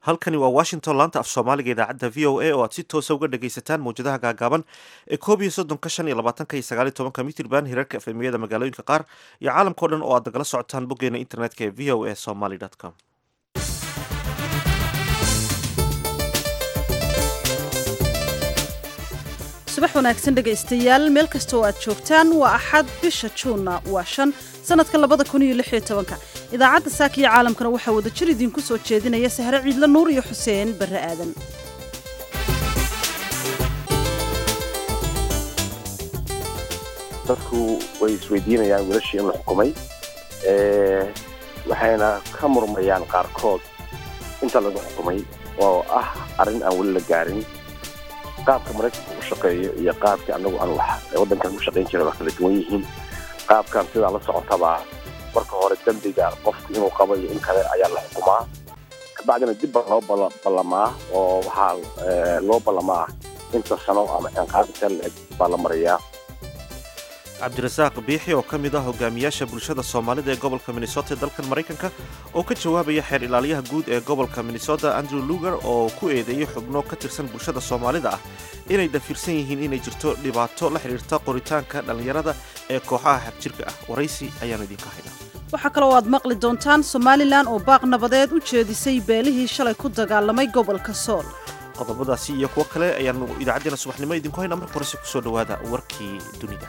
halkani waa washington laanta af soomaaliga idaacadda v o a oo aad si toosa uga dhagaysataan mawjadaha gaagaaban ee koob iyo soddonka shan iyo labaatanka iyo sagaal iyo tobanka mitirban hirarka efemiyada magaalooyinka qaar iyo caalamkao dhan oo aad nagala socotaan boggeena internetka ee v o a somaly com subax wanaagsan dhegaystayaal meel kasta oo aad joogtaan waa axad bisha juunna waa shan sanadka labada kun iyo lix iyo tobanka idaacadda saaka iyo caalamkana waxaa wada jir idiinku soo jeedinaya sahre ciidle nuur iyo xuseen barre aadan dadku way isweydiinayaan wiilashii in la xukumay waxayna ka murmayaan qaarkood inta lagu xukumay oo ah arrin aan weli la gaarin qaabka maraykanka u shaqeeyo iyo qaabka anagu aan wax waddankan u shaqayn jira waa kala duwan yihiin qaabkan sidaa la socotabaa marka hore dembiga qofku inuu qabo iyo in kale ayaa la xukumaa kabacdina dib baa loo ballamaa oo waxaa loo ballamaa inta sano ama ciqaabta la-eg baa la marayaa cabdirasaaq biixi oo ka mid ah hogaamiyaasha bulshada soomaalida ee gobolka minnesota ee dalkan maraykanka oo ka jawaabaya xeer ilaaliyaha guud ee gobolka minnesota andrew luger oo ku eedeeyey xubno ka tirsan bulshada soomaalida ah inay dafirsan yihiin inay jirto dhibaato la xidhiirta qoritaanka dhallinyarada ee kooxaha xagjirka ah waraysi ayaanu idinka haynaa waxaa kaloo aad maqli doontaan somalilan oo baaq nabadeed u jeedisay beelihii shalay ku dagaalamay gobolka sool qodobadaasi iyo kuwo kale ayaanu idaacaddeenna subaxnimo idinku haynaa marka horese kusoo dhowaada warkii dunida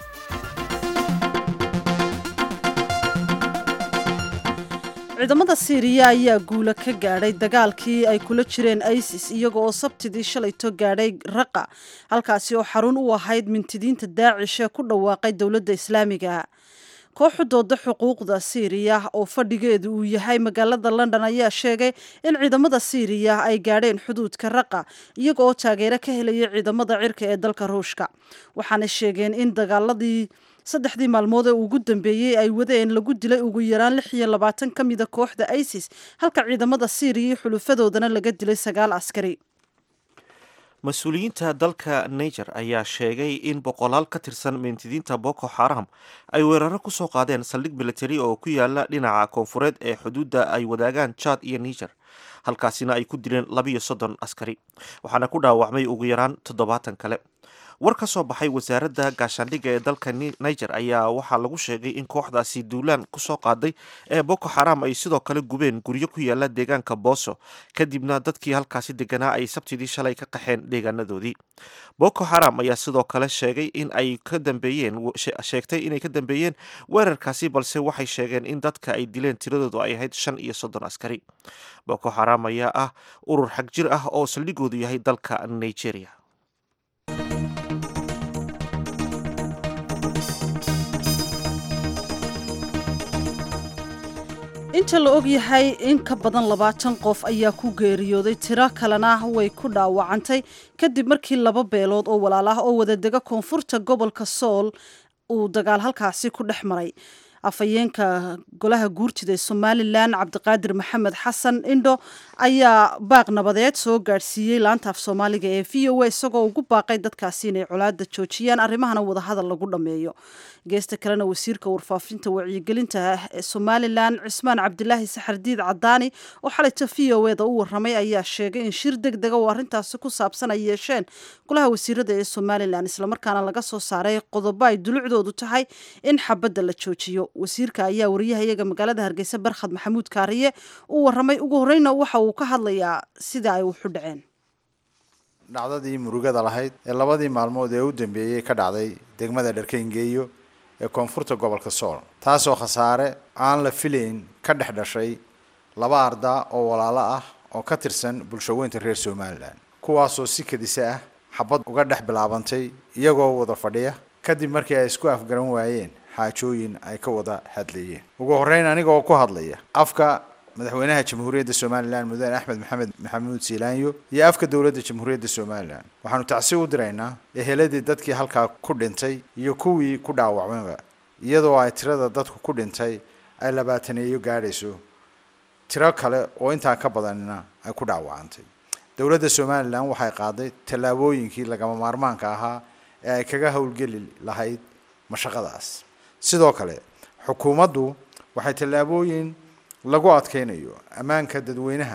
ciidamada siiriya ayaa guula ka gaadhay dagaalkii ay kula jireen isis iyaga oo sabtidii shalayto gaadhay raqa halkaasi oo xarun u ahayd mintidiinta daacish ee ku dhawaaqay dowladda islaamiga kooxu dooda xuquuqda siiriya oo fadhigeedu uu yahay magaalada london ayaa sheegay in ciidamada siiriya ay gaadheen xuduudka raqa iyaga oo taageero ka helaya ciidamada cirka ee dalka ruushka waxaana sheegeen in dagaaladii saddexdii maalmood ee ugu dambeeyey ay wadeen lagu dilay ugu yaraan lix iyo labaatan ka mida kooxda isis halka ciidamada siiriya iyo xulufadoodana laga dilay sagaal askari mas-uuliyiinta dalka niger ayaa sheegay in boqolaal ka tirsan mintidiinta boko xaram ay weeraro ku soo qaadeen saldhig militari oo ku yaala dhinaca koonfureed ee xuduudda ay wadaagaan jad iyo niger halkaasina ay ku dileen labiyo soddon askari waxaana ku dhaawacmay ugu yaraan toddobaatan kale war ka soo baxay wasaaradda gaashaandhigga ee dalka niger ayaa waxaa lagu sheegay in kooxdaasi duulaan kusoo qaaday ee boko xaram ay sidoo kale gubeen guryo ku yaala deegaanka booso kadibna dadkii halkaasi deganaa ay sabtidii shalay ka qaxeen deegaanadoodii boko xaram ayaa sidoo kale sheegay in ay ka dambeeyeen sheegtay inay ka dambeeyeen weerarkaasi balse waxay sheegeen in dadka ay dileen tiradoodu ay ahayd shan iyo soddon askari boko xaram ayaa ah urur xag jir ah oo saldhigoodu yahay dalka nigeria inta la og yahay in ka badan labaatan qof ayaa ku geeriyooday tiro kalena way ku dhaawacantay kadib markii laba beelood oo walaal ah oo wadadega koonfurta gobolka sool uu dagaal halkaasi ku dhex maray afhayeenka golaha guurtida ee somalilan cabdiqaadir maxamed xasan indho ayaa baaq nabadeed soo gaadhsiiyey laanta af soomaaliga ee v o a isagoo ugu baaqay dadkaasi inay colaada joojiyaan arrimahana wadahadal lagu dhammeeyo geesta kalena wasiirka warfaafinta wacyigelinta ee somalilan cismaan cabdilaahi saxardiid cadaani oo xalayta v o eda u waramay ayaa sheegay in shir deg dega oo arrintaasi ku saabsan ay yeesheen golaha wasiirada ee somalilan islamarkaana laga soo saaray qodobo ay dulucdoodu tahay in xabadda la joojiyo wasiirka ayaa wariyahayaga magaalada hargeysa barkhad maxamuud kaariye u waramay ugu horeyna waxa uu ka hadlayaa sida ay wuxu dhaceen dhacdadii murugada lahayd ee labadii maalmood ee u dambeeyey ka dhacday degmada dharkayngeeyo ee koonfurta gobolka sool taasoo khasaare aan la filayn ka dhex dhashay laba ardaa oo walaalo ah oo ka tirsan bulshaweynta reer somalilan kuwaasoo si kadisa ah xabad uga dhex bilaabantay iyagoo wada fadhiya kadib markii ay isku afgaran waayeen xaajooyin ay ka wada hadlayeen ugu horreyn anigoo ku hadlaya afka madaxweynaha jamhuuriyadda somalilan mudane axmed maxamed maxamuud siilaanyo iyo afka dowladda jamhuuriyadda somalilan waxaanu tacsi u diraynaa eheladii dadkii halkaa ku dhintay iyo kuwii ku dhaawacmayba iyadoo ay tirada dadku ku dhintay ay labaataneeyo gaadhayso tiro kale oo intaa ka badanina ay ku dhaawacantay dowladda somalilan waxay qaaday tallaabooyinkii lagama maarmaanka ahaa ee ay kaga howlgeli lahayd mashaqadaas sidoo kale xukuumaddu waxay tallaabooyin lagu adkaynayo ammaanka dadweynaha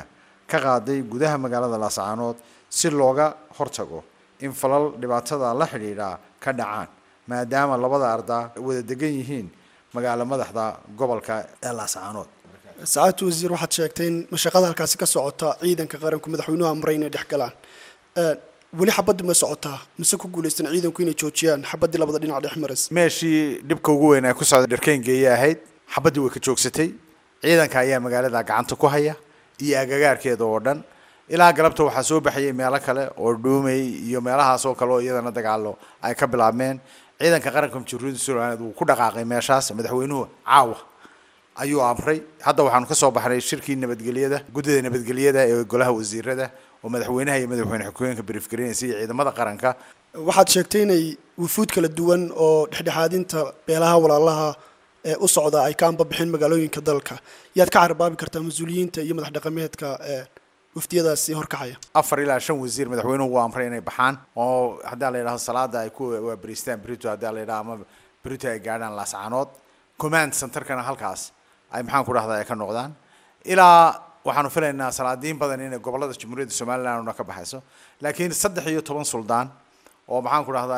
ka qaaday gudaha magaalada laascaanood si looga hortago in falal dhibaatada la xidhiidha ka dhacaan maadaama labada ardaa wada degan yihiin magaalo madaxda gobolka ee laascaanood saacadtu wasiir waxaad sheegtay in mashaqada halkaasi ka socota ciidanka qaranku madaxweynuhu amray inay dhex galaan weli xabaddu ma socotaa mise ku guulaystan ciidanku inay joojiyaan xabaddii labada dhinac dhex maras meeshii dhibka ugu weyn ay ku socda dharkeengeeye ahayd xabaddii way ka joogsatay ciidanka ayaa magaalada gacanta ku haya iyo agagaarkeeda oo dhan ilaa galabta waxaa soo baxayay meelo kale oo dhuumay iyo meelahaas oo kale oo iyadana dagaalo ay ka bilaabmeen ciidanka qaranka jamhuuriyadda somaliland wuu ku dhaqaaqay meeshaas madaxweynuhu caawa ayuu amray hadda waxaanu ka soo baxnay shirkii nabadgelyada guddida nabadgelyada ee golaha wasiirada oo madaxweynaha iyo madaxweyne xukooyinka briefgareynaysa iyo ciidamada qaranka waxaad sheegtay inay wufuud kala duwan oo dhexdhexaadinta beelaha walaalaha ee u socda ay ka anbabixeen magaalooyinka dalka yaad ka carbaabi kartaa mas-uuliyiinta iyo madax dhaqameedka wafdiyadaasi horkacaya afar ilaa shan wasiir madaxweynuhu wuu amray inay baxaan oo haddaa la yidhahdo salaada ay ku waabariistaan brito haddaa la yidhahdo ama brito ay gaadhaan laascaanood command centerkana halkaas ay maxaan ku dhahdaa ay ka noqdaan ilaa waxaanu filaynaa salaadiin badan inay gobolada jamhuuriyadda somaliland una ka baxayso laakiin saddex iyo toban suldaan oo maxaan ku dhahdaa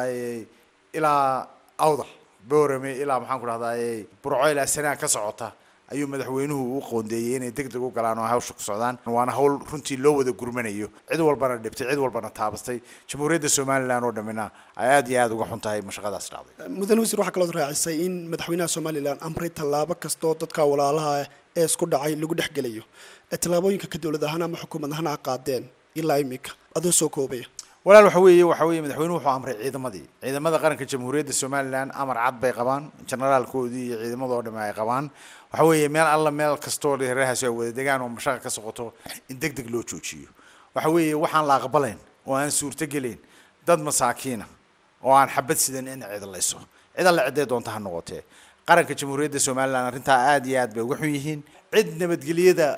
ilaa awdal boorame ilaa maxaan ku dhahdaa burco ilaa sanaa ka socota ayuu madaxweynuhu u qoondeeyey inay deg deg u galaan oo hawsha ku socdaan waana hawl runtii loo wada gurmanayo cid walbana dhibtay cid walbana taabastay jamhuuriyadda somaliland oo dhammina ay aad iyo aada uga xun tahay mashaqadaas dhacday mudane wasiir waxaa kalood raacisay in madaxweynaha somalilan amray tallaabo kastoo dadka walaalaha ee isku dhacay lagu dhex gelayo tallaabooyinka ka dowlad ahaan ama xukuumad ahaan a qaadeen ilaa imika adoo soo koobaya walaal waxa weeye waxa weeye madaxweynuhu wuxuu amray ciidamadii ciidamada qaranka jamhuuriyadda somaliland amar cad bay qabaan generaalkoodii iyo ciidamadoo dhamme ay qabaan waxa weeye meel alla meel kastoo reerahaasi ay wada degaan oo mashaqa ka socoto in deg deg loo joojiyo waxa weeye waxaan la aqbalayn oo aan suurtogelayn dad masaakiina oo aan xabad sidan in cidlayso cid alla ciday doonta ha noqotee qaranka jamhuuriyadda somaliland arrintaa aad iyo aad bay uga xun yihiin cid nabadgelyada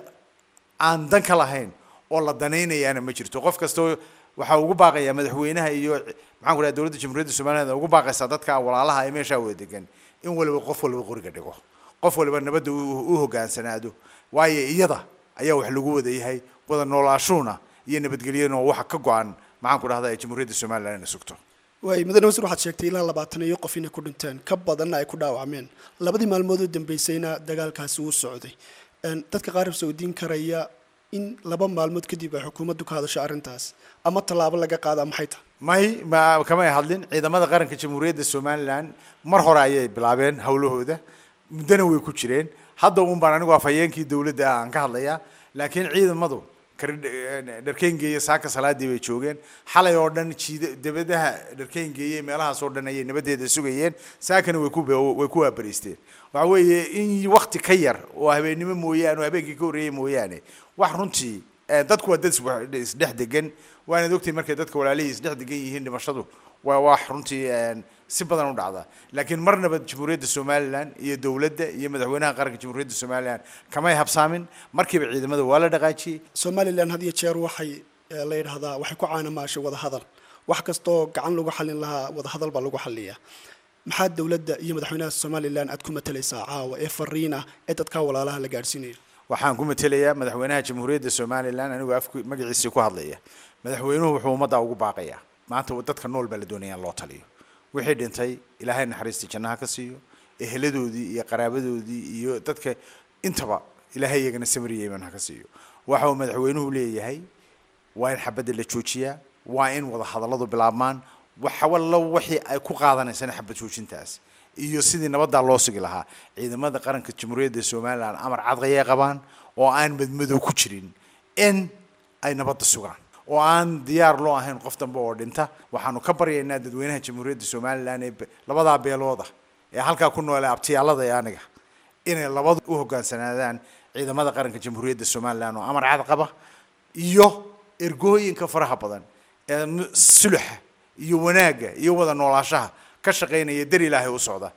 aan dan ka lahayn oo la danaynayaana ma jirto qof kastoo waxaa ugu baaqayaa madaxweynaha iyo maxaan ku dhaha dowladda jamhuuriyadda somaliland ugu baaqaysaa dadka walaalaha ee meeshaa wada degan in waliba qof waliba qoriga dhigo qof waliba nabadda u hogaansanaado waayo iyada ayaa wax lagu wada yahay wada noolaashuuna iyo nabadgelyaduna waxa ka go-an maxaan ku dhahdaa ee jamhuuriyadda somaliland inay sugto waay mudane wasiir waxaad sheegtay ilaa labaatan iyo qof inay ku dhinteen ka badanna ay ku dhaawacmeen labadii maalmood oo dambeysayna dagaalkaasi wuu socday dadka qaar soo diin karaya in laba maalmood kadib ay xukuumaddu ka hadasho arrintaas ama tallaabo laga qaada maxay tahay may ma kamay hadlin ciidamada qaranka jamhuuriyadda somaliland mar hore ayay bilaabeen howlahooda muddona way ku jireen hadda uun baan anigu afhayeenkii dowladda ah aan ka hadlayaa laakiin ciidamadu dharkeengeeye saaka salaadii bay joogeen xalay oo dhan jiida dabadaha dharkeengeeye meelahaas oo dhan ayay nabadeeda sugayeen saakana way ku way ku waabariisteen waxa weeye in wakti ka yar oo habeennimo mooyaane oo habeenkii ka horreeyey mooyaane wax runtii dadku waa dad isdhex degan waanaad ogtahay markay dadka walaalihii isdhex degan yihiin dhimashadu waa wax runtii si badan u dhacda laakiin marnaba jamhuuriyadda somaliland iyo dowladda iyo madaxweynaha qaranka jamhuuriyadda somaliland kamay habsaamin markiiba ciidamada waa la dhaqaajiyey somalilan had iyo jeer waxay la yidhahdaa waxay ku caanamaashay wadahadal wax kastoo gacan lagu xallin lahaa wadahadal baa lagu xalliyaa maxaa dowladda iyo madaxweynaha somalilan aad ku matalaysaa caawa ee fariina ee dadka walaalaha la gaadhsiinaya waxaan ku matelayaa madaxweynaha jamhuuriyadda somaliland anigoo af magaciisii ku hadlaya madaxweynuhu wuxuu ummadda ugu baaqayaa maanta dadka nool baa la doonaya in loo taliyo wixii dhintay ilaahay naxariistii jannaha ka siiyo eheladoodii iyo qaraabadoodii iyo dadka intaba ilaahay iyagana samriya iman ha ka siiyo waxa uu madaxweynuhu leeyahay waa in xabadda la joojiyaa waa in wada hadalladu bilaabmaan waxawallo wixii ay ku qaadanaysana xabad joojintaas iyo sidii nabaddaa loo sugi lahaa ciidamada qaranka jamhuuriyadda somaliland amar cadqayay qabaan oo aan madmadow ku jirin in ay nabadda sugaan oo aan diyaar loo ahayn qof dambe oo dhinta waxaanu ka baryaynaa dadweynaha jamhuuriyadda somaliland ee labadaa beelooda ee halkaa ku noole abtiyaalada ee aniga inay labadu u hogaansanaadaan ciidamada qaranka jamhuuriyadda somaliland oo amar cad qaba iyo ergooyinka faraha badan ee suluxa iyo wanaagga iyo wada noolaashaha ka shaqaynaya dar ilaahay u socda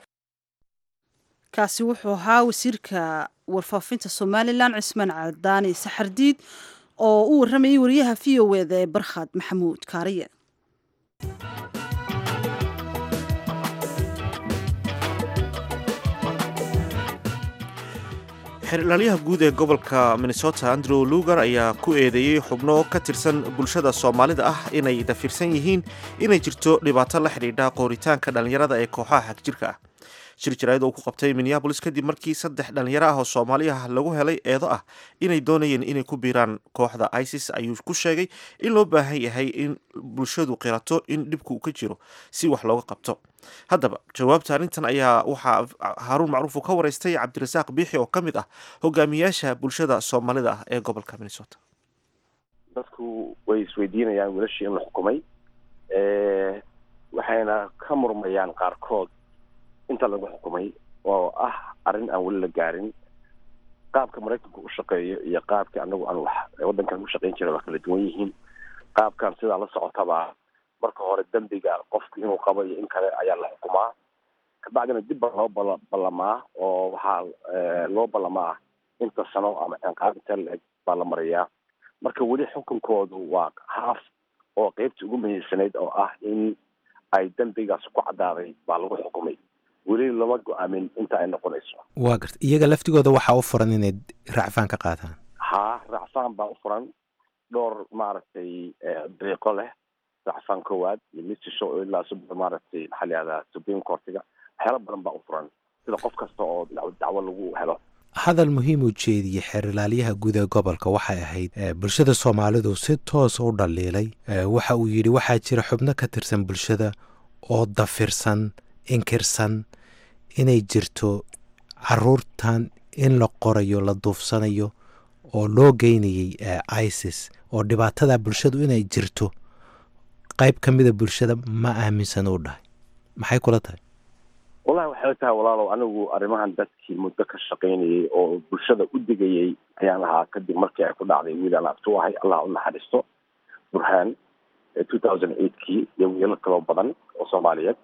kaasi wuxuu ahaa wasiirka warfaafinta somalilan cismaan cadaani saxardiid oo u warramayay wariyaha v o eda ee barkhad maxamuud kaariye xerilaalyaha guud ee gobolka minnesota andrew lugar ayaa ku eedeeyey xubno ka tirsan bulshada soomaalida ah inay dafirsan yihiin inay jirto dhibaato la xidhiidha qooritaanka dhallinyarada ee kooxaha xagjirka ah shir jaraa'id uu ku qabtay minneabolis kadib markii saddex dhallinyaro ah oo soomaaliya lagu helay eedo ah inay doonayeen inay ku biiraan kooxda isis ayuu ku sheegay in loo baahan yahay in bulshadu qirato in dhibku ka jiro si wax looga qabto haddaba jawaabta arrintan ayaa waxaa haaruun macruuf uu ka waraystay cabdirasaaq biixi oo ka mid ah hogaamiyaasha bulshada soomaalida ah ee gobolka minnesota dadku way isweydiinayaan wiilashii in la xukumay waxayna ka murmayaan qaarkood inta lagu xukumay oo ah arrin aan weli la gaarin qaabka maraykanku u shaqeeyo iyo qaabka anagu aan wax waddankan u shaqayn jira waa kala duwan yihiin qaabkan sidaa la socotaba marka hore dembiga qofku inuu qabo iyo in kale ayaa la xukumaa kabacdina dib baa loo bala ballamaa oo waxaa loo ballamaa inta sano ama ciqaab inta la-eg baa la mariyaa marka weli xukunkoodu waa haaf oo qeybtii ugu muhiimsanayd oo ah in ay dembigaas ku caddaaday baa lagu xukumay weli lama go-aamin inta ay noqonayso waa garta iyaga laftigooda waxaa u furan inay racfaan ka qaataan haa racfaan baa u furan dhowr maaragtay dariiqo leh racfaan koowaad iyo mid shisho oo ilaa sub maaragtay maxaa la yihahdaa supreme courtiga waxyaala badan baa u furan sida qof kasta oo dacwo lagu helo hadal muhiim u jeediyey xeerilaalyaha guud ee gobolka waxay ahayd bulshada soomaalidu si toosa u dhaliilay waxa uu yidhi waxaa jira xubno ka tirsan bulshada oo dafirsan inkirsan inay jirto caruurtan in la qorayo la duufsanayo oo loo geynayay isis oo dhibaatada bulshadu inay jirto qayb ka mida bulshada ma aaminsan u dhahay maxay kula tahay wallahi waxay tahay walaalow anigu arrimahan dadkii muddo ka shaqaynayay oo bulshada u digayay ayaan ahaa kadib markii ay ku dhacday wiilaan abtu ahay allah u naxariisto burhaan two thousand eightkii iyo wiilal kaloo badan oo soomaaliyeed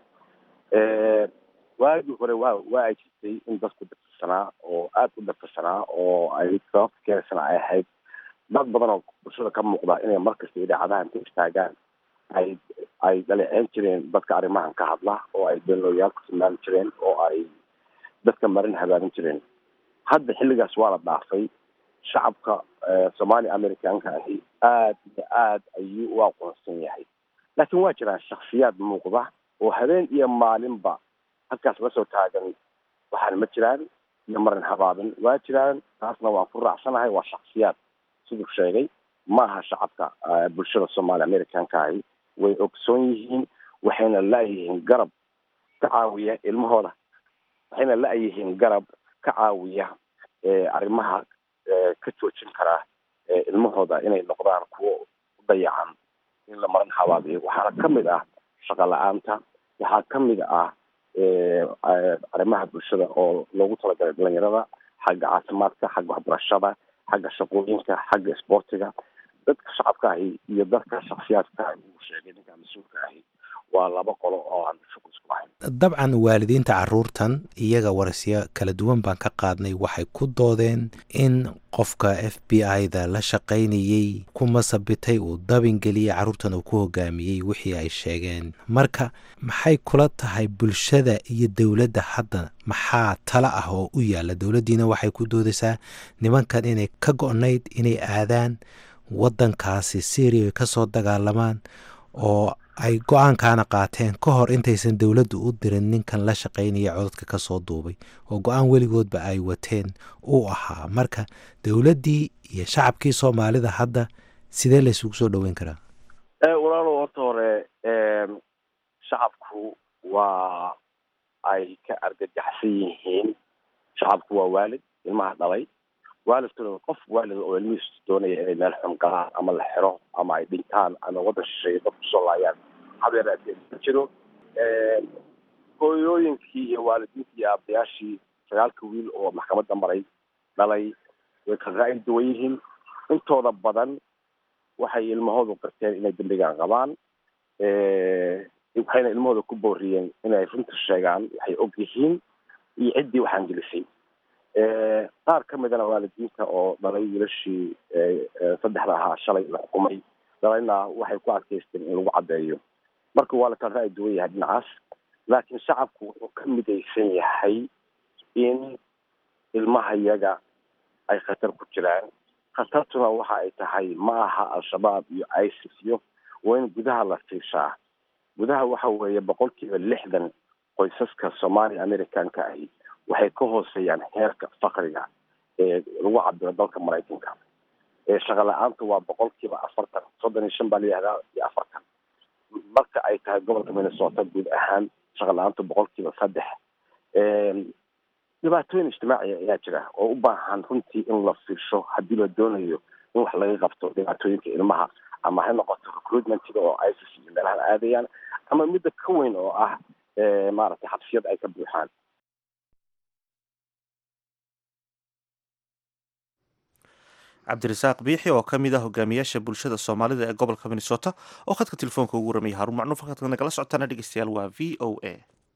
waagii hore waa waa ay jirtay in dadku dafirsanaa oo aada u dafirsanaa oo ay sababta keenaysana ay ahayd dad badan oo bulshada ka muuqda inay markasta idaacadaha inta istaagaan ay ay dhaleeceyn jireen dadka arrimahan ka hadla oo ay beenlooyaal ku tilmaami jireen oo ay dadka marin habaarin jireen hadda xilligaas waa la dhaafay shacabka soomaali americanka ahi aada iyo aad ayuu u aqoonsan yahay laakiin waa jiraan shaksiyaad muuqda oo habeen iyo maalinba halkaas la soo taagan waxaana ma jiraan iyo marin habaabin waa jiraan taasna waan ku raacsanahay waa shaksiyaad siduu sheegay ma aha shacabka bulshada soomaali americanka ahi way ogsoon yihiin waxayna la-yihiin garab ka caawiya ilmahooda waxayna la-yihiin garab ka caawiya arrimaha ka joojin karaa ilmahooda inay noqdaan kuwo u dayacan in la marin habaabiyo waxaana ka mid ah shaqa la-aanta waxaa ka mid ah arrimaha bulshada oo loogu talagalay dhalinyarada xagga caafimaadka xagga waxbarashada xagga shaqooyinka xagga isboortiga dadka shacabka ahi iyo dadka shaksiyaadka uu sheegay ninka mas-uulka ahi waa laba qolo oo aan shuqul isku ahayn dabcan waalidiinta caruurtan iyaga warasyo kala duwan baan ka qaadnay waxay ku doodeen in qofka f b i-da la shaqaynayey ku masabitay uu dabingeliyey carruurtan uu ku hogaamiyey wixii ay sheegeen marka maxay kula tahay bulshada iyo dowladda hadda maxaa tala ah oo u yaalla dowladdiina waxay ku doodaysaa nimankan inay ka go-nayd inay aadaan waddankaasi syria ka soo dagaalamaan oo ay go-aankaana qaateen ka hor intaysan dowladdu u dirin ninkan la shaqaynaya cododka ka soo duubay oo go-aan weligoodba ay wateen uu ahaa marka dowladdii iyo shacabkii soomaalida hadda sidee la isugu soo dhoweyn karaa walaalo horta hore shacabku waa ay ka argagaxsan yihiin shacabku waa waalid ilmaha dhalay waalidkuna qof waalid oo ilmihiisu doonaya inay meel xun galaan ama la xiro ama ay dhintaan ama waddan shisheeye dad kusoo laayaan habeeraatee ma jiro hooyooyinkii iyo waalidiintii iyo aabayaashii sagaalka wiil oo maxkamadda maray dhalay way ka ra'yi duwan yihiin intooda badan waxay ilmahoodu qirteen inay dembigan qabaan waxayna ilmahooda ku booriyeen inay runta sheegaan waxay og yihiin iyo ciddii waxaan gelisay qaar ka midana waalidiinta oo dhalay wiilashii saddexda ahaa shalay la xukumay dhalayna waxay ku adkaysteen in lagu caddeeyo marka waa la kala ra'yi duwan yahay dhinacaas laakiin shacabku wuxuu ka midaysan yahay in ilmaha yaga ay khatar ku jiraan khatartuna waxa ay tahay ma aha al-shabaab iyo isis iyo waa in gudaha la fiirshaa gudaha waxa weeye boqolkiiba lixdan qoysaska soomaaliya americanka ahi waxay ka hooseeyaan heerka fakriga ee lagu cabiro dalka maraykanka ee shaqa la-aanta waa boqolkiiba afartan soddon iyo shan baa layihahdaa iyo afartan marka ay tahay gobolka minnesota guud ahaan shaqa la-aanta boqolkiiba saddex dhibaatooyin ijtimaaciya ayaa jira oo u baahan runtii in la fiirsho haddii la doonayo in wax laga qabto dhibaatooyinka ilmaha ama ha noqoto recruitmentiga oo isis iyo meelahan aadayaan ama midda ka weyn oo ah maaragtay xabsiyad ay ka buuxaan cabdirasaaq biixi oo ka mid ah hogaamiyaasha bulshada soomaalida ee gobolka minnesota oo khadka telefoonka ugu ramaya haruun macnuuf halkaad nagala socotaana dhegeystayaal waa v o a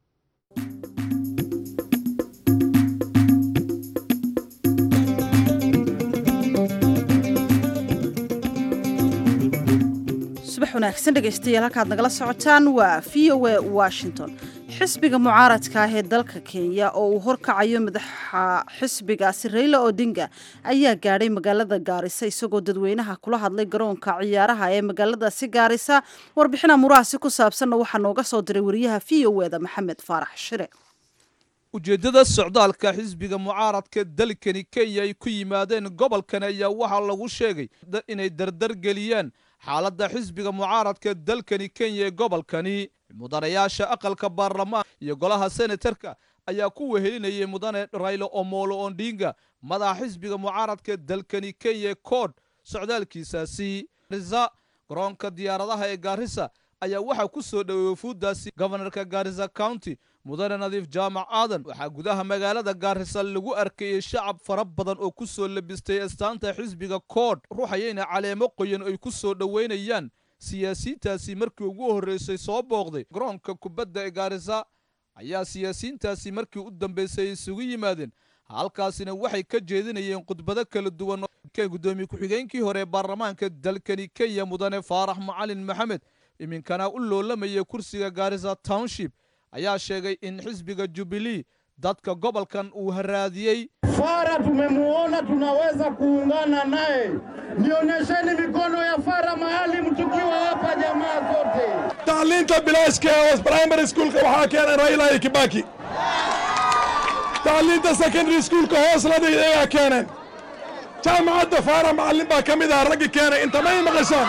subax wanaagsan dhegaystayaal halkaad nagala socotaan waa v o a washington xisbiga mucaaradka ah ee dalka kenya oo uu horkacayo madaxa xisbigaasi rayla odinga ayaa gaadhay magaalada gaarisa isagoo dadweynaha kula hadlay garoonka ciyaaraha ee magaaladaasi gaarisa warbixina murahaasi ku saabsanna waxaa nooga soo diray wariyaha v o eda maxamed faarax shire ujeeddada socdaalka xisbiga mucaaradka dalkani kenya ay ku yimaadeen gobolkan ayaa waxaa lagu sheegay inay dardargeliyaan xaaladda xisbiga mucaaradka dalkani kenya ee gobolkani mudanayaasha aqalka baarlamaan iyo golaha senatarka ayaa ku wehelinayay mudane raylo omolo ondinga madaxa xisbiga mucaaradka dalkani kenya kood socdaalkiisaasi risa garoonka diyaaradaha ee gaarisa ayaa waxaa ku soo dhoweeyey wafuuddaasi gobanarka gaarisa county mudane nadiif jaamac aadan waxaa gudaha magaalada gaarisa lagu arkayey shacab fara badan oo ku soo labistay astaanta xisbiga kood ruuxayayna caleemo qoyan ay ku soo dhoweynayaan siyaasiyiintaasi markii ugu horreysay soo booqday garoonka kubadda ee gaarisa ayaa siyaasiyiintaasi markii u dambeysay ay isugu yimaadeen halkaasina waxay ka jeedinayeen khudbado kala duwan gudoomiye ku-xigeenkii hore ee baarlamaanka dalkani kenya mudane faarax macalin maxamed iminkana u loolamaya kursiga gaarisa township ayaa sheegay in xisbiga jubilee dadka gobolkan uu haraadiyey Fara tumemuona, tunaweza kuungana naye. Nionyesheni mikono ya Fara mahali mtukiwa hapa, jamaa zote. tacliinta bilaashka ee primary schoolka waxaa keenay raila iyo kibaki tacliinta secondary schoolka hooslada iyagaa keeneen jaamacadda faara macallin baa ka mid ah raggi keenay inta may maqashaan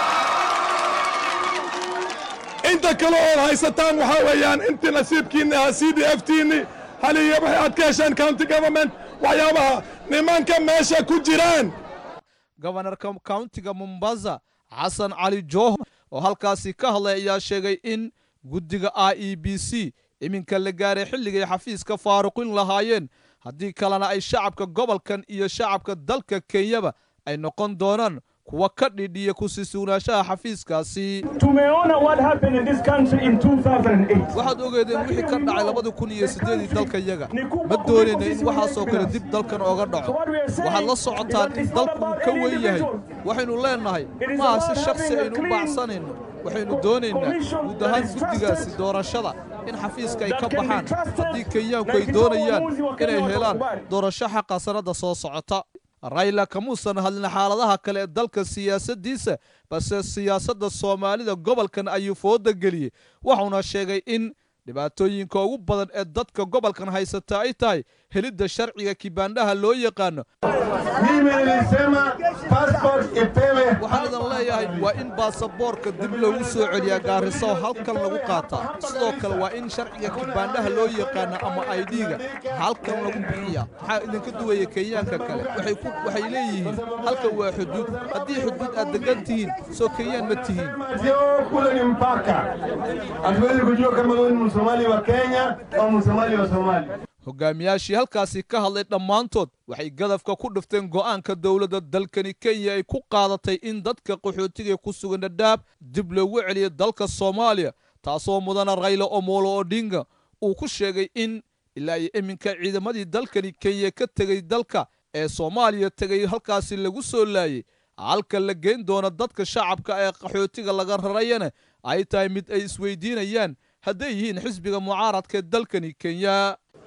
inta kale ood haysataan waxaa weeyaan intii nasiibkiinni ahaa c d f tiinni haliya waxay aad ka hesheen county government waxyaabaha nimanka meesha ku jiraan gobanarka countiga mombasa xasan cali jooho oo halkaasi ka hadlay ayaa sheegay in guddiga i e b c iminka la gaaray xilligay xafiiska faaruqin lahaayeen haddii kalena ay shacabka gobolkan iyo shacabka dalka kenyaba ay noqon doonaan kuwa ka dhidhiya ku sii sugnaanshaha xafiiskaasi Tumeona what happened in this country in 2008. waxaad ogeedeen wixii ka dhacay labadi kun iyo siddeedii dalka yaga ma doonayna in waxaasoo kale dib dalkan ooga dhaco waxaad la socotaan in dalku uu ka weyn yahay waxaynu leennahay maaha si shakhsi aynu u baacsanayno waxaynu doonaynaa guud ahaan guddigaasi doorashada in xafiiska ay ka baxaan haddii kenyaanku ay doonayaan inay helaan doorasho xaqa sannadda soo socota rayla kamuusan hadlin xaaladaha kale ee dalka siyaasaddiisa balse siyaasadda soomaalida gobolkan ayuu fooda geliyey wuxuuna sheegay in dhibaatooyinka ugu badan ee dadka gobolkan haysata ay tahay helidda sharciga kibaandhaha loo yaqaano Mimi nilisema passport ipewe waxaan idan leeyahay waa in baasaboorka dib loogu soo celiyaa gaariso oo halkan lagu qaataa sidoo kale waa in sharciga kibaandhaha loo yaqaano ama aidhiga halkan lagu bixiyaa maxaa idinka duwaya kenyaanka kale waxay ku waxay leeyihiin halkan waa xuduud haddii xuduud aad degan tihiin soo kenyaan ma tihiin sio kule ni mpaka. Hatuwezi kujua kama wewe ni Msomali wa Kenya au Msomali wa Somalia. hogaamiyaashii halkaasi ka hadlay dhammaantood waxay gadafka ku dhifteen go'aanka dowladda dalkani kenya ay ku qaadatay in dadka qaxootiga ku sugan dhadhaab dib loogu celiyo dalka soomaaliya taasoo mudana rayla omolo odinga uu ku sheegay in ilaa iyo iminka ciidamadii dalkani kenya ka tegay dalka ee soomaaliya tegay halkaasi lagu soo laayay halka la geyn doono dadka shacabka ee qaxootiga laga rarayana ay tahay mid ay isweydiinayaan hadday yihiin xisbiga mucaaradka ee dalkani kenya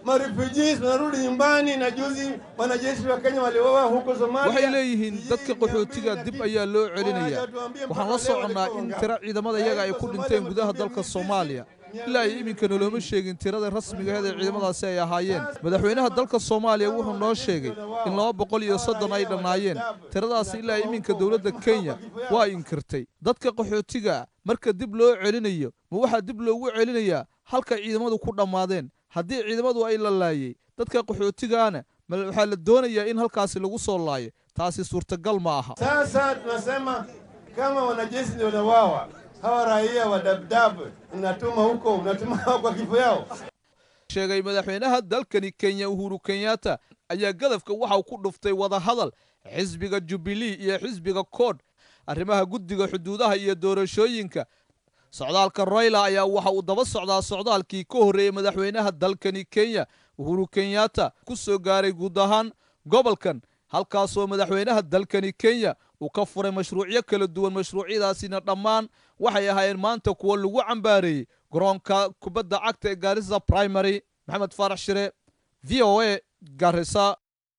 marefugees wanarudi nyumbani, na juzi wanajeshi wa Kenya waliuawa huko Somalia. waxay leeyihiin dadka qaxootiga dib ayaa loo celinayaa waxaan la soconnaa in tiro ciidamada iyaga ay ku dhinteen gudaha dalka soomaaliya ilaa ay iminkana looma sheegin tirada rasmiga aheed ee ciidamadaasi ay ahaayeen madaxweynaha dalka soomaaliya wuxuu noo sheegay in laba boqol iyo soddon ay dhannaayeen tiradaasi ilaa iminka dowladda kenya waa inkirtay dadka qaxootiga marka dib loo celinayo ma waxaa dib loogu celinayaa halka ciidamadu ku dhammaadeen haddii ciidamadu ay la laayay dadka qaxootigaana ma waxaa la doonayaa in halkaasi lagu soo laayo taasi suurtagal ma aha Sasa tunasema kama wanajeshi ndio wanawawa, hawa raia wa Dabdab unatuma huko, unatuma hao kwa kifo yao. sheegay madaxweynaha dalkani kenya uhuru kenyatta ayaa gadafka waxa uu ku dhuftay wadahadal xisbiga jubilee iyo xisbiga kood arrimaha guddiga xuduudaha iyo doorashooyinka socdaalka royla ayaa waxa uu daba socdaa socdaalkii ka horreeyey madaxweynaha dalkani kenya uhuru kenyatta ku soo gaaray guud ahaan gobolkan halkaasoo madaxweynaha dalkani kenya uu ka furay mashruucyo kala duwan mashruucyadaasina dhammaan waxay ahaayeen maanta kuwo lagu cambaareeyey garoonka kubadda cagta ee gaarisa primary maxamed faarax shire v o a garisa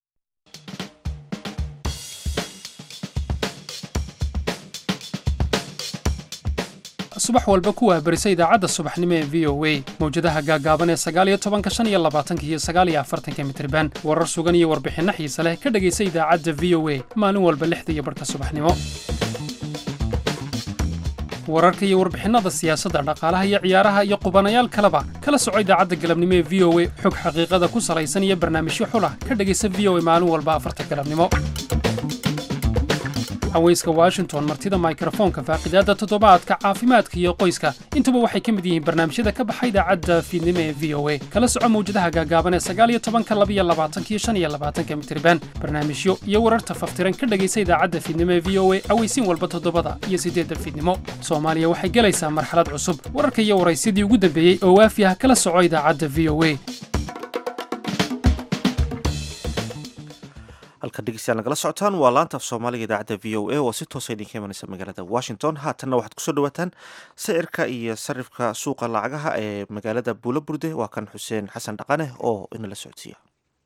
subax walba ku waabarisa idaacadda subaxnimo ee v o a mawjadaha gaagaaban ee sagaaliyo tobanka shan iyo labaatanka iyo sagaaliyo afartanka mitriban warar sugan iyo warbixinno xiise leh ka dhegaysa idaacadda v o a maalin walba lixda iyo barhka subaxnimo wararka iyo warbixinnada siyaasadda dhaqaalaha iyo ciyaaraha iyo qubanayaal kaleba kala soco idaacadda galabnimo ee v o a xog xaqiiqada ku salaysan iyo barnaamijyo xulah ka dhegaysa v o a maalin walba afarta galabnimo haweyska washington martida mikrofoonka faaqidaadda toddobaadka caafimaadka iyo qoyska intuba waxay ka mid yihiin barnaamijyada ka baxa idaacadda fiidnimo ee v o a kala soco mawjadaha gaagaaban ee sagaaliyo tobanka labiyo labaatankiyo shan iyo labaatanka mitriban barnaamijyo iyo wararta faftiran ka dhegaysa idaacadda fiidnimo ee v o a aweysiin walba toddobada iyo siddeedda fiidnimo soomaaliya waxay gelaysaa marxalad cusub wararka iyo waraysyadii ugu dambeeyey oo waafi ah kala soco idaacadda v o a halka dhegeystayaal nagala socotaan waa laanta af soomaaliga idaacadda v o a oo si toosa idinka imanaysa magaalada washington haatanna waxaad kusoo dhawaataan sicirka iyo sarifka suuqa lacagaha ee magaalada buulo burde waa kan xuseen xasan dhaqane oo inala socodsiiya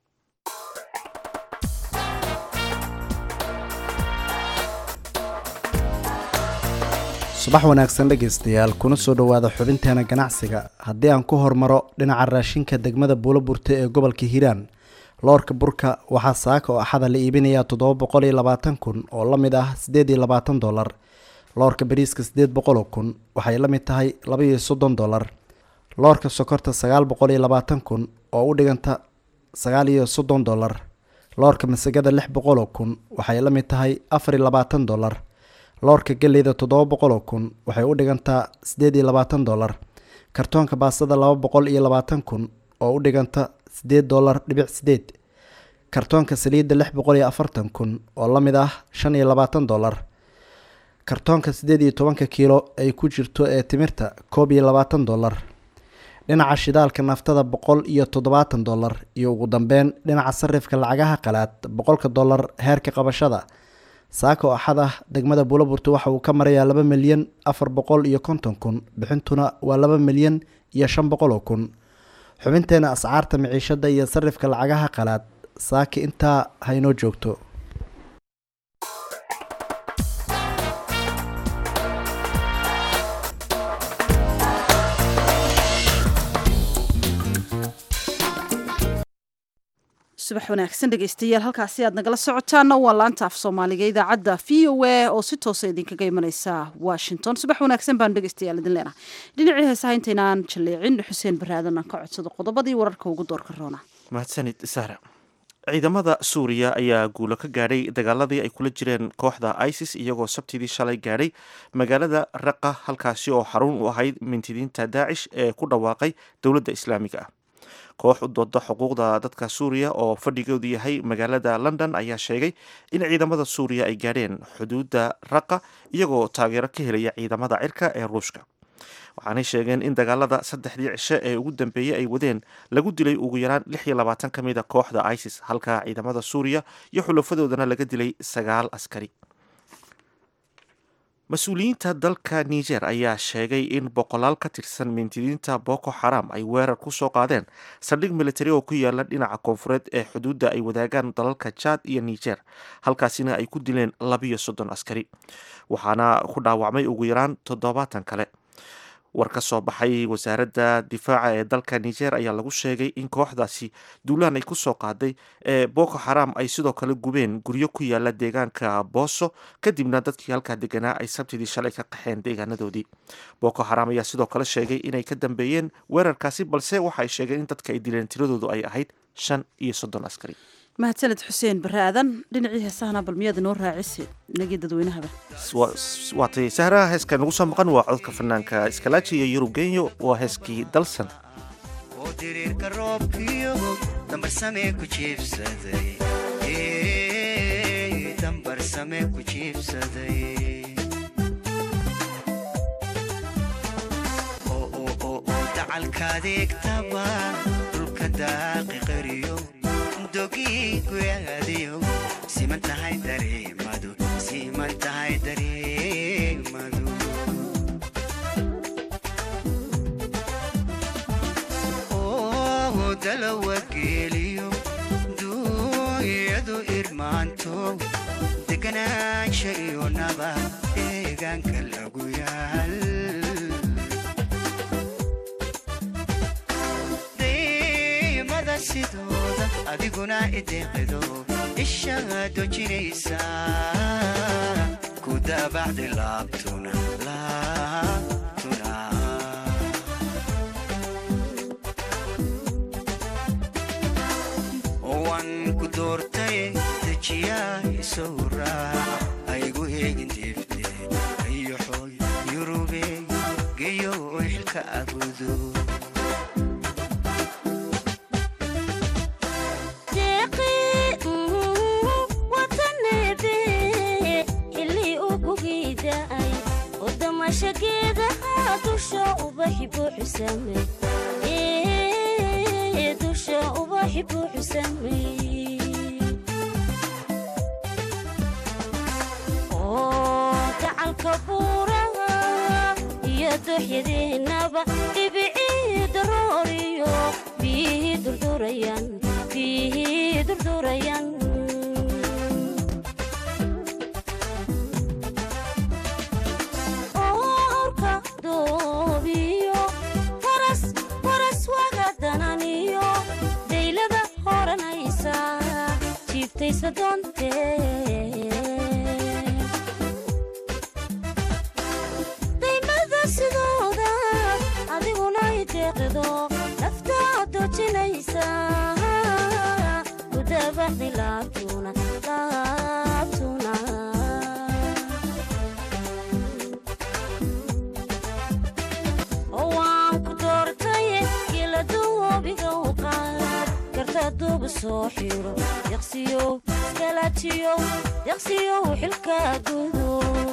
subax wanaagsan dhegaystayaal kuna soo dhowaada xubinteena ganacsiga haddii aan ku hormaro dhinaca raashinka degmada buulo burte ee gobolka hiiraan loorka burka waxaa saaka oo axada la iibinayaa toddoba boqol iyo labaatan kun oo la mid ah siddeed iyo labaatan dollar loorka bariiska siddeed boqoloo kun waxay la mid tahay laba iyo soddon dollar loorka sokorta sagaal boqol iyo labaatan kun oo u dhiganta sagaal iyo soddon dollar loorka masagada lix boqoloo kun waxay la mid tahay afar iyo labaatan dollar loorka geleyda toddoba boqoloo kun waxay u dhigantaa siddeed iyo labaatan dollar kartoonka baastada laba boqol iyo labaatan kun oo u dhiganta siddeed dollar dhibic sideed kartoonka saliidda lix boqol iyo afartan kun oo la mid ah shan iyo labaatan dollar kartoonka siddeed iyo tobanka kiilo ay ku jirto ee timirta koob iyo labaatan dollar dhinaca shidaalka naftada boqol iyo toddobaatan dollar iyo ugu dambeyn dhinaca sarifka lacagaha qalaad boqolka dollar heerka qabashada saako axad ah degmada buulaburta waxa uu ka marayaa laba milyan afar boqol iyo konton kun bixintuna waa laba milyan iyo shan boqol oo kun xubinteena ascaarta miciishada iyo sarifka lacagaha qalaad saaki intaa haynoo joogto subax wanaagsan dhegeystayaal halkaasi aad nagala socotaana waa laanta af soomaaliga idaacadda v o a oo si toosa idinkaga imaneysa washington subax wanaagsan baan dhegeystayaal idin leenahay dhinacii heesaha intaynaan jaleecin xuseen baraadan aan ka codsado qodobadii wararka ugu doorka roona mahadsanid sahra ciidamada suuriya ayaa guulo ka gaadhay dagaaladii ay kula jireen kooxda isis iyagoo sabtidii shalay gaadhay magaalada raqa halkaasi oo xarun u ahayd mintidiinta daacish ee ku dhawaaqay dowladda islaamiga ah koox u dooda xuquuqda dadka suuriya oo fadhigoodu yahay magaalada london ayaa sheegay in ciidamada suuriya ay gaadheen xuduudda raqa iyagoo taageero ka helaya ciidamada cirka ee ruushka waxaanay sheegeen in dagaalada saddexdii cishe ee ugu dambeeyey ay wadeen lagu dilay ugu yaraan lix iyo labaatan ka mid a kooxda isis halka ciidamada suuriya iyo xulafadoodana laga dilay sagaal askari mas-uuliyiinta dalka niger ayaa sheegay in boqolaal ka tirsan mintidiinta boko xaram ay weerar ku soo qaadeen saldhig militari oo ku yaala dhinaca koonfureed ee xuduudda ay wadaagaan dalalka jad iyo niger halkaasina ay ku dileen labiyo soddon askari waxaana ku dhaawacmay ugu yaraan toddobaatan kale war ka soo baxay wasaaradda difaaca ee dalka niger ayaa lagu sheegay in kooxdaasi duulaan ay kusoo qaaday ee boko xaram ay sidoo kale gubeen guryo ku yaala deegaanka booso kadibna dadkii halkaa deganaa ay sabtidii shalay ka qaxeen deegaanadoodii boko xaram ayaa sidoo kale sheegay inay ka dambeeyeen weerarkaasi balse waxa ay sheegeen in dadka ay dileen tiradoodu ay ahayd shan iyo soddon askari mahadsaned xuseen bare aadan dhinacii heesahana bal miyaad inoo raacisi inagii dadweynahaba waatay sahraha heeska nagu soo maqan waa codka fanaanka iskalaaji iyo yurub genyo waa heeskii dalsan oo diriirka roobkiyo dambarsame ku jiibsaday dambarsame ku jiibsaday oo dacalkaadeegtaba dhulka daaqi qariyo dogii guyaadiyo siman tahay dareemadu siman tahay dareemadu oo dalawa geeliyo duuyadu irmaanto deganaansha iyo naba deegaanka lagu yaal daymada sidooda adiguna ideeqdo ishaa dojinaysa ku daabacdi laabtuna laabtuna waan ku doortay dejiyaa isou raac aygu eegin diifte iyo xooy yurube geyo xilka abudo dusha ubaxi buuxu sameeyey oo gacalka buuraha iyo dooxyadeenaba dhibicii darooriyo biyihii durdurayan biyihii durdurayan orka doobiyo faras faras wagadananiyo daylada horanaysa jiibtaysa doontee daymada sidooda adiguna ideeqdo naftaa dojinaysa kudabaxdi laabtuna laabtuna oo waan ku doortaye giladuwobiga u qaad garta duuba soo xiro yaqsiyow iskalajiyow yaqsiyow xilka gudo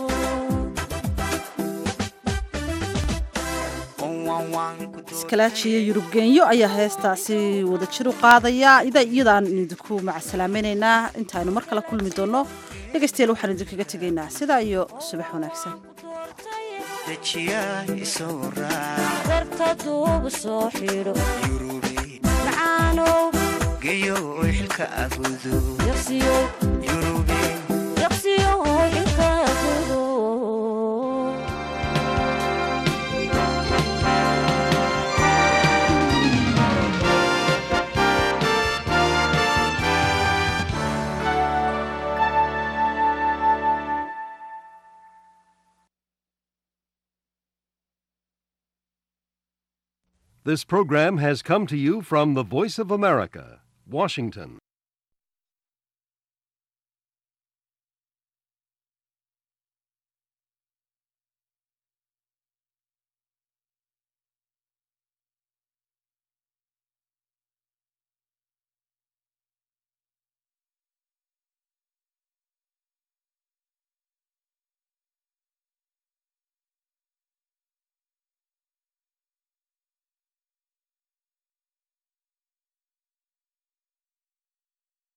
iskalaajiyo yurub geenyo ayaa heestaasi wada jir u qaadaya iyadaan idinku macasalaamaynaynaa intaaynu mar kale kulmi doonno dhegaystayaal waxaan idinkaga tegaynaa sidaa iyo subax wanaagsan dejiyaa isou raac garta duuba soo xidho macaanow geyo xilka abudo yaqsiyow yurube yaqsiyow xilka gudo This program has come to you from the Voice of America, Washington.